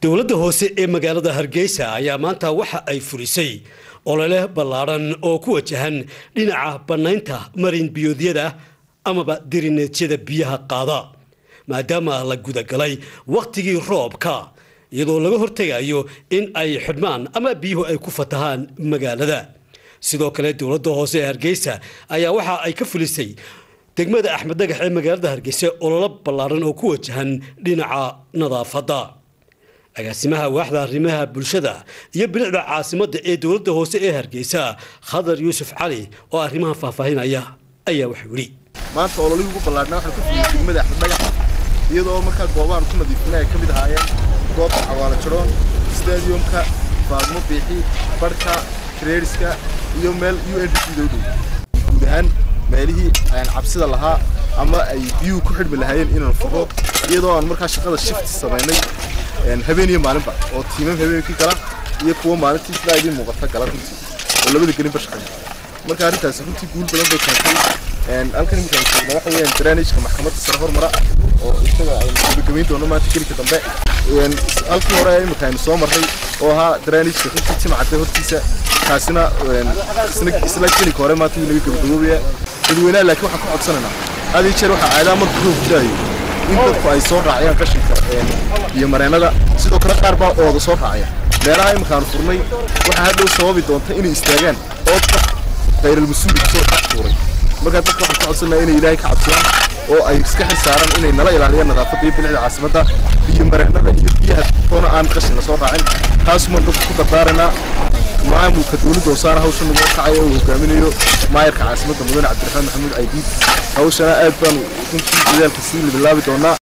dowladda hoose ee magaalada hargeysa ayaa maanta waxa ay furisay olole ballaadhan oo ku wajahan dhinaca bannaynta marin biyoodyada amaba dirineedyada biyaha qaada maadaama la gudagalay wakhtigii roobka iyadoo laga hortegayo in ay xidhmaan ama biyuhu ay ku fatahaan magaalada sidoo kale dowladda hoose ee hargeysa ayaa waxa ay ka fulisay degmada axmed dhagax ee magaalada hargeysa ololo ballaadhan oo ku wajahan dhinaca nadaafadda agaasimaha waaxda arrimaha bulshada iyo bilicda caasimadda ee dowladda hoose ee hargeysa khadar yuusuf cali oo arrimaha faahfaahinaya ayaa wuxuu yidhi maanta ololihii ugu ballaadhnaa waxaan ku fuliyey degmada axmed dhagax iyadoo markaa goobahan ku nadiifinay ay ka mid ahaayeen goobta cawaalo jaroon stadiumka faadmo biixi barhka kareeriska iyo meel u n d c doo dhow guud ahaan meelihii aan cabsida lahaa ama ay biyuhu ku xidhmi lahaayeen inaan furo iyadoo aan markaa shaqada shift samaynay habeen iyo maalinba oo tiimam habeenkii gala iyo kuwa maalintii sidaa idiin muuqata gala runtii oo labada gelinba shaqeeya marka arrintaasi runtii guul badan bay keentay halkan iminkaan joogna waxa weeyaan drainageka maxkamadda sare hormara oo isaga aynu gabagabayn doono maanta gelinka dambe halkii hore imika aynu soo marray oo ahaa drainageka runtii timcadda hortiisa kaasina isla gelinka hore maanta wuu naga gabagaboobaya dadweynaha laakiin waxaan ka codsanaynaa had iyo jeer waxaa caadaa marka roob jiraayo in dadku ay soo raaciyaan qashinka iyo mareennada sidoo kale qaar baa ooda soo raacaya meelaha iminkaanu furnay waxaa hadhow sababi doonta inay istaagaan oodka khayral-mas-uuli kusoo dhex tuuray markaa dadka waxaan ka codsanaya inay ilaahay ka cabsadaan oo ay iska xil saaraan inay nala ilaaliyaan nadaafadda iyo bilicda caasimadda iyo mareennada iyo biyaha toona aan qashin la soo raacin taasumaan dadku ku dardaaraynaa maamulka dowladda hoosaana hawshan nagu kacaya uu hogaaminayo maayarka caasimadda mudane cabdiraxmaan maxamuud caydiid hawshana aad baanu runtii dadaalka sii bilaabi doonaa